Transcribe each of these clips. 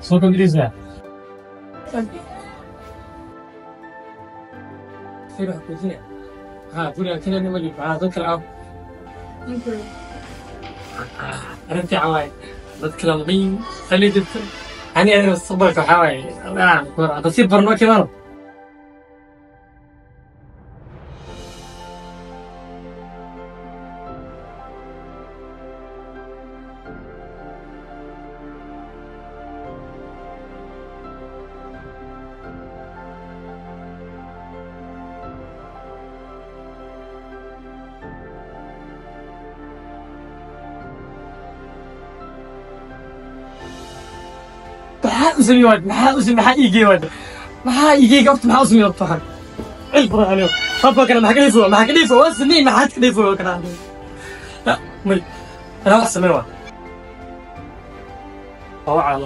soo kordhisa ها قولي كنا نملي مع ذكر العب أنت عواي ذكر المين خلي جبت أنا أنا الصبر كحواي لا كورة تصير برنامج كمان maxaa u sameeyey waad maxaa u sameeyey maxaa iigey waad maxaa iigey gabta maxaa u sameeyey wad tahay cilbara aniyo rabba kana maxaa ka dhiifo maxaa ka dhiifo waa sameeyey maxaad ka dhiifo kana la may anaa wax sameey waa waa caalo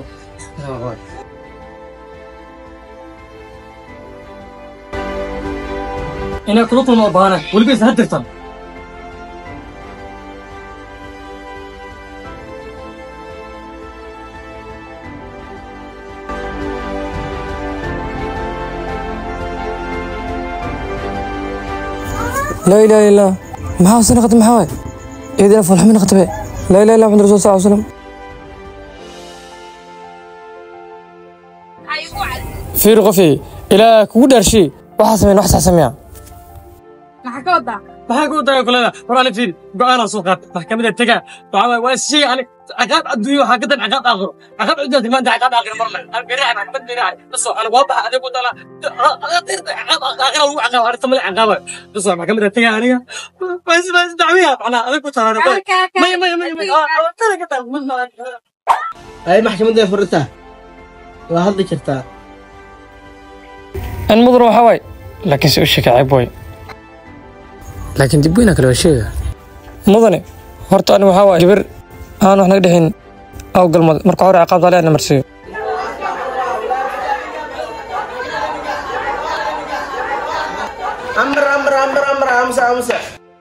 inay kula kulmo baana weliba isna dirtan لا إله إلا الله maxaa hose naqatay maxaa waay eedina foolxumi naqatabe laa ilaha illa maxamad rasul sal slam fiir qofii ilaa kugu dhaarshay waxaa sameyn wax sax sameeya maxaa ka wadaa maxaa ku daga kulada war ana fiir go'aana soo qaat maxkamada taga waxa waay waa shay ani caqaab adduunyo waxaa ka dan caqaab aakhiro caqaab cidda maanta caqaab aakhiro mar leh aan biraha maxkamad biraha bas ana waa baxa adigu dala caqaab aakhiro lagu caqaab arta mali caqaab bas maxkamada taga aniga bas bas dacwiya macna adigu taraa may may may may tara ka taa ay maxkamadda furtaa waa hadli kartaa an mudan waxaa waay laakiin se u sheeka ceeb way laakiin dib weyna kale waa sheega mudane horta ani waxaa waay gabar aan wax naga dhexin aw galmad marka hore ciqaabta ale ana marsiiyo amar amar amar amar amsa amsa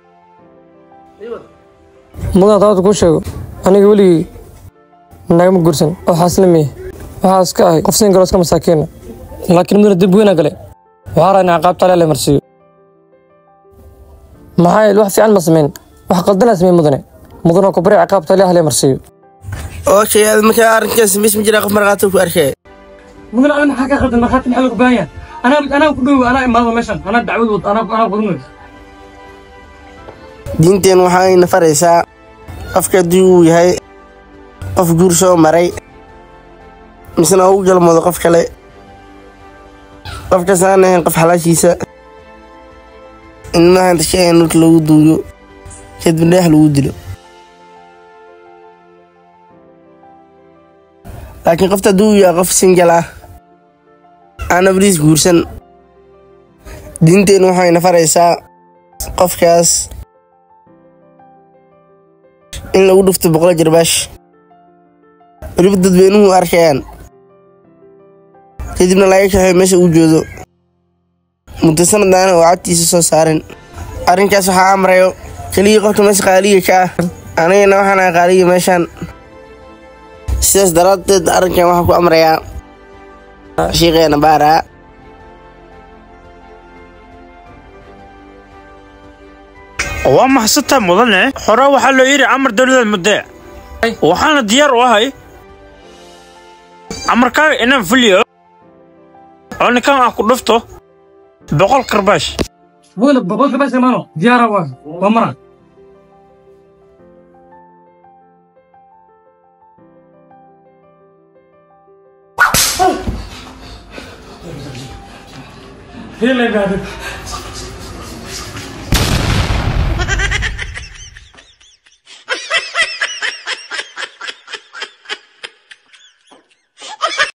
mudan taata kuu sheego aniga weligii nagama guursan oo xaaslamiye waxaa iska ahay qof siin galo iska masaakiina laakiin mudane dib weyna gale waxaa raa in ciqaabta ale ala marsiiyo maxaa yeele wax fiican ma samayn wax qaldanaa sameyn mudane mudan oo kubari ciqaabta ale hale marsiiyo oo shay aad markaa arrinkaas mis ma jira qof markhaati ku arkay mudan ana maxaa ka khaldan markhaati maxaa lagu baahan yahay anaa anaa ku dhow anaa imaado meeshan anaa dacwad wad anaa anaa qudunay diinteen waxayna faraysaa qofka haddii uu yahay qof guur soo maray misna uu galmoodo qof kale qofkaas aan ahayn qof xalaashiisa in mahanta shay aan dhulka lagu duuyo kadib dheex lagu dilo laakiin qofta haddii uu yahay qof singal ah aan abriis guursan diinteen waxayna faraysaa qofkaas in lagu dhufto boqol jarbaash weliba dadweynuhu arkayaan kadibna laga kaxeeyo meesha uu joodo muddo sanadaana oo codtiisa soo saarin arrinkaas waxaa amrayo keligii qofka meesha qaaliga ka ah anigana waxaan ahay qaaliga meeshaan sidaas daraaddeed arrinkan waxaa ku amrayaa shiiqeena baaraa waa maxsanta mudane hore waxaa loo yidhi camar dowlada mudde waxaana diyaar u ahay amarkaaga inaan fuliyo oo ninkan ah ku dhufto boqol karbaash mudan boqolka bas imaano diyaara waa waa mara Hele gaadid